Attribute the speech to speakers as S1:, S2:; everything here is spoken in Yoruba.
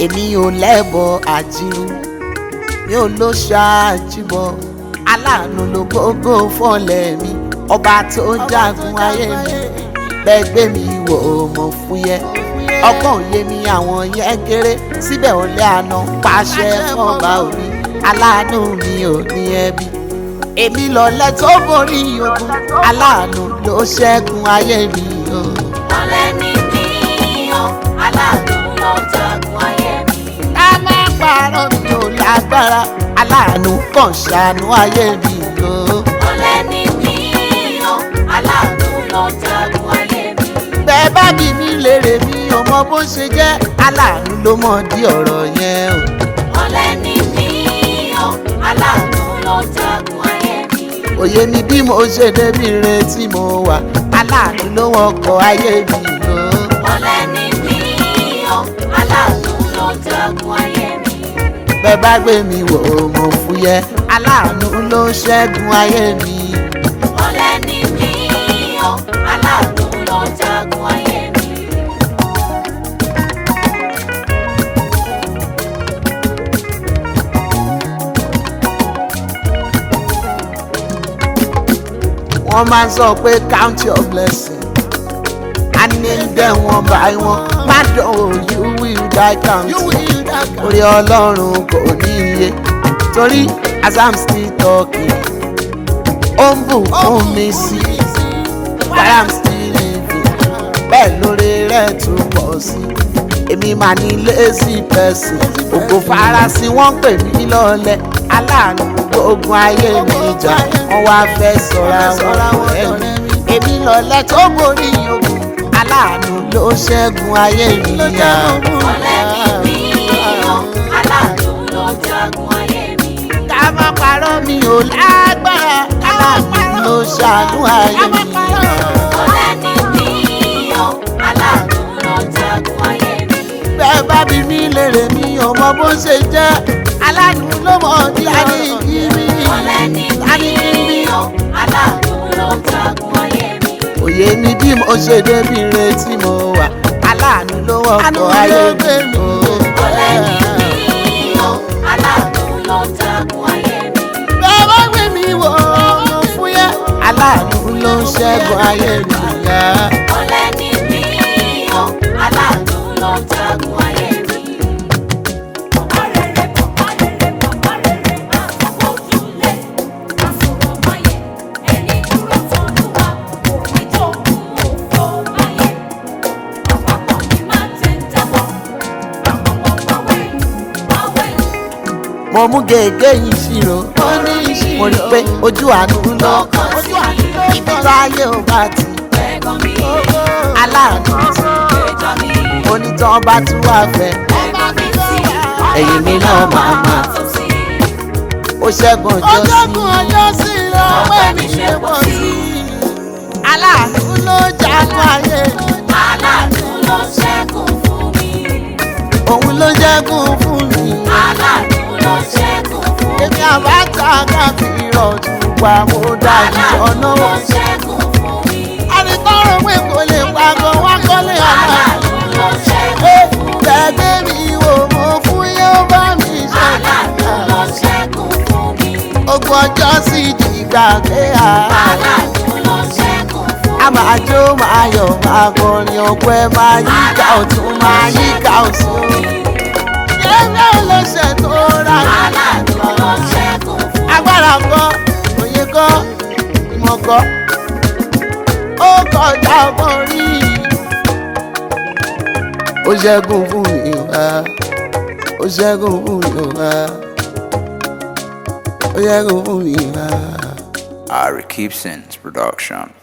S1: èmi ò lẹ́bọ̀ àjíru mi ò ló ṣáàjìbọ̀ aláàánú ló gbogbo fọ́lẹ̀ mi ọba tó jagun ayé mi bẹ́ẹ̀ gbé mi wò ó mọ̀ fúyẹ́ ọgbọ́n òye mi àwọn yẹn kéré síbẹ̀ ọ̀lẹ́ àná pàṣẹ fọ́ba òní aláàánú mi ò ní ẹbí èmi lọ̀lẹ́ tó borí ogun aláàánú ló ṣẹ́gun ayé mi o.
S2: ọ̀lẹ ni mí o aláàánú ló jagun ayé mi.
S1: ká má parọ́ mi ò lágbára aláàánú kàn ṣàánú ayé mi o.
S2: ọ̀lẹ ni mí o aláàánú ló jagun ayé mi.
S1: bẹ́ẹ̀ bá bí mi lèrè mi ò mọ bó ṣe jẹ́ aláàánú ló mọ̀ di ọ̀rọ̀ yẹn o.
S2: ọ̀lẹ ni mí o aláàánú ló jagun ayé mi.
S1: òye mi bí mo ṣe débi retí mo wà aláàánú ló wọkọ̀ ayé mi o.
S2: ọ̀lẹ ni mí o aláàánú ló jagun ayé mi.
S1: bẹ́ẹ̀ bá gbé mi wò ó mo fúyẹ́ aláàánú ló ṣẹ́gun ayé mi.
S2: ọ̀lẹ ni mí o aláàánú ló jagun ayé mi.
S1: wọ́n máa ń sọ pé count your blessing and name them one by one má dánwò you will die counting orí ọlọ́run kò ní iye torí as i'm still talking ó ń bùkún mi sí while i'm still living bẹ́ẹ̀ lórí rẹ̀ tún pọ̀ sí èmi máa ní lazy person ògo farasin wọ́n pè mí lọ́lẹ̀ aláàánú ogun ayé mi jà wọ́n wá fẹ́ sọ̀rọ̀ àwọn ẹ̀mí èmi lọ́lẹ̀ tó borí ogun aláàánú ló ṣẹ́gun ayé mi yá.
S2: ọ̀lẹ ni mí o aláàánú ló jagun ayé mi.
S1: ká má parọ́ mi ò lágbára aláàánú ló ṣàánú ayé mi yá.
S2: ọ̀lẹ ni mí o aláàánú ló jagun ayé mi.
S1: bẹ́ẹ̀ bá bí mi lèrè mi ò mọ bó ṣe jẹ́ aláàánú ló mọ̀ ní àníkiri
S2: ọ̀lẹ ni mí o aláàánú ló jagun ayé mi.
S1: òye mi bí mo ṣe débi retí mo wà aláàánú ló wọ́pọ̀ ayé mi o.
S2: ọ̀lẹ ni mí o aláàánú ló jagun ayé mi.
S1: bẹ́ẹ̀ bá gbé mi wò ó fúyẹ́ aláàánú ló ń ṣẹ́gun ayé mi yá.
S2: ọ̀lẹ ni mí o aláàánú ló jagun ayé mi. ọ̀rẹ́rẹ́ ọ̀rẹ́rẹ́ ọ̀rẹ́rẹ́ àfọ̀júlé àsọ̀rọ̀ máyẹ̀ ẹni dúró tọ́lú wa òfin tó kú òfò máyẹ̀ àpapọ̀ ní máa tẹ̀ jábọ̀ àpapọ̀ pàwẹ́ pàwẹ́.
S1: mo mú gègé yìí ṣírò mo rí i pé ojú àánú ló kàn sí ibi táyé ò bá ti
S2: ẹ̀gbọ́n mi
S1: aláàánú ti
S2: ẹjọ́ mi
S1: onítàn bá tún wà fẹ́
S2: ẹ̀gbọ́n mi sí
S1: ẹ̀yìn mi náà máa máa
S2: tó sí.
S1: ó ṣẹ́gun ọjọ́ sí
S2: ọpẹ́ mi ṣe pọ̀ sí.
S1: aláàánú ló jagun ayé
S2: aláàánú ló ṣẹ́gun fún mi.
S1: òun ló jẹ́gun fún mi
S2: aláàánú ló ṣẹ́gun fún mi.
S1: èmi àbáta káàkiri ọ̀tún pa mo dájú ọ̀nà
S2: aláàánú ló ṣẹ́gun fún mi.
S1: àríkọ́rọ̀ pé kò lè pàgọ́ wá kọ́lé aláàánú
S2: aláàánú ló ṣẹ́gun
S1: pé
S2: fún mi.
S1: tẹ̀gbẹ́ mi wò mo fún yóò bá mi ṣe
S2: aláàánú ló ṣẹ́gun fún mi.
S1: ogun ọjọ́ sì dìgbà pé a
S2: aláàánú ló ṣẹ́gun fún mi.
S1: a máa jó máa yọ̀ máa kọrin ọpẹ́ máa yíká ọ̀tún máa yíká ọ̀tún yẹ́nà lọ́sẹ̀ tó rà
S2: aláàánú ló ṣẹ́gun fún mi.
S1: agbára kọ́ òye kọ́ ìmọ̀ kọ́ ó kọjá ọgbọ́n rí ó ṣẹ́gun fún mi wá ó ṣẹ́gun fún mi wá ó ṣẹ́gun fún mi wá.
S3: Ari Keepson's production.